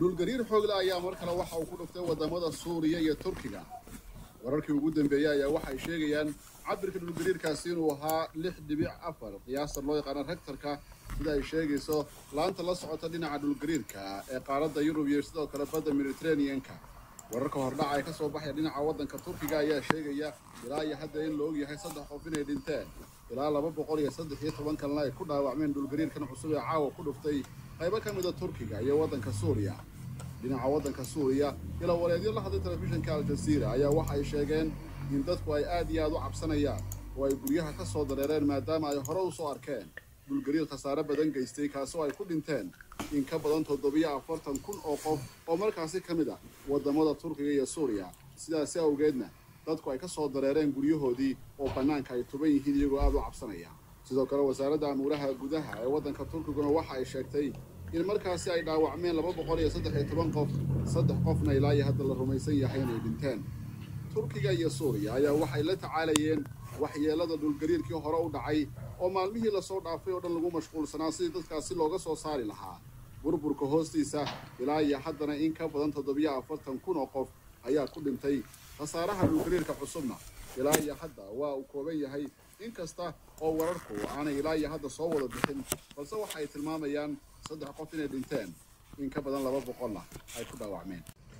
dhulgariir xoogle ayaa mar kale waxa uu ku dhuftay wadamada suuriya iyo turkiga wararkii ugu dambeeyey ayaa waxay sheegayaan cabirka dhulgariirkaasi inuu ahaa lix dhibic afar qiyaasta loo yaqaano rektarka sida ay sheegayso laanta la socota dhinaca dhulgariirka ee qaaradda yurub iyo sidoo kale badda mediterraneanka wararka hordhaca ee ka soo baxaya dhinaca waddanka turkiga ayaa sheegaya ilaa iyo hadda in la ogyahay saddex qof inay dhinteen ilaa laba boqol iyo saddex iyo toban kalena ay ku dhaawacmeen dhulgariirkan cusub ee caawa ku dhuftay qaybo ka mida turkiga iyo waddanka suuriya dhinaca waddanka suuriya ila waleedyo la hadlay telefishinka aljaziira ayaa waxa ay sheegeen in dadku ay aad iyo aad u cabsanayaan oo ay guryaha ka soo dareereen maadaama ay hore u soo arkeen dhulgariir khasaare badan geystay kaasoo ay ku dhinteen in ka badan toddobiyo afartan kun oo qof oo markaasi ka mid ah waddamada turkiga iyo suuriya sidaasi awgeedna dadku ay ka soo dareereen guryahoodii oo bannaanka ay tuban yihiin iyagoo aad u cabsanaya sidoo kale wasaaradda amuuraha gudaha ee waddanka turkiguna waxa ay sheegtay in markaasi ay dhaawacmeen laba boqol iyo saddex iyo toban qof saddex qofna ilaa iyo hadda la rumaysan yahay inay dhinteen turkiga iyo suuriya ayaa waxay la tacaalayeen waxyeelada dhulgariirkii hore u dhacay oo maalmihii lasoo dhaafay oo dhan lagu mashquulsanaa sidii dadkaasi looga soo saari lahaa burburka hoostiisa ilaa iyo haddana in ka badan toddobiyo afartan kun oo qof ayaa ku dhintay khasaaraha dhulgariirka cusubna ilaa iyo hadda waa uu kooban yahay inkasta oo wararku aanay ilaa iyo hadda soo wada bixin balse waxa ay tilmaamayaan saddex qof inay dhinteen in ka badan laba boqolna ay ku dhaawacmeen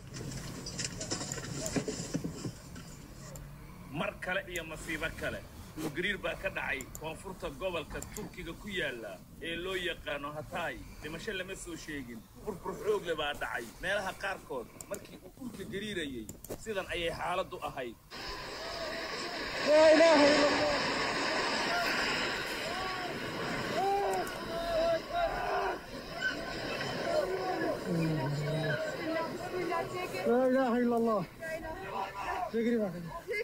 mar kale iyo masiibo kale dhulgariir baa ka dhacay koonfurta gobolka turkiga ku yaala ee loo yaqaano hataay dhimasho lama soo sheegin burbur xoogle baa dhacay meelaha qaarkood markii uu dhulka gariirayay sidan ayay xaaladdu ahayd لا اله الا الله تجري معك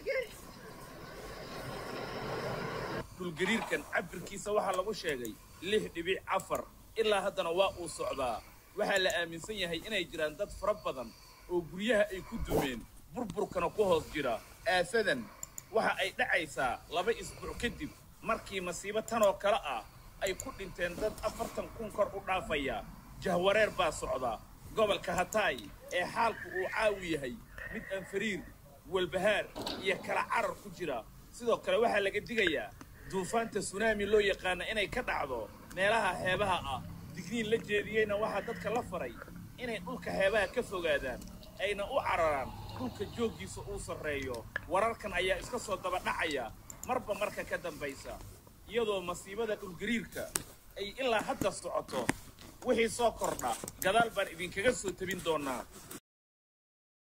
dhulgariirkan cabirkiisa waxaa lagu sheegay lix dhibic afar ilaa haddana waa uu socdaa waxaa la aaminsan yahay inay jiraan dad fara badan oo guryaha ay ku dumeen burburkana ku hoos jira aafadan waxa ay dhacaysaa laba isbuuc kadib markii masiibo tan oo kale ah ay ku dhinteen dad afartan kun kor u dhaafaya jahwareer baa socda gobolka hataay ee xaalku uu caawi yahay mid aan fariir walbahaar iyo kala carar ku jira sidoo kale waxaa laga digayaa duufaanta sunaami loo yaqaana inay ka dhacdo meelaha xeebaha ah digniin la jeediyeyna waxaa dadka la faray inay dhulka xeebaha ka fogaadaan ayna u cararaan dhulka jooggiisa uu sarreeyo wararkan ayaa iska soo daba dhacaya marba marka ka dambaysa iyadoo masiibada dhulgariirka ay ilaa hadda socoto wixii soo kordha gadaal baan idinkaga soo tabin doonaa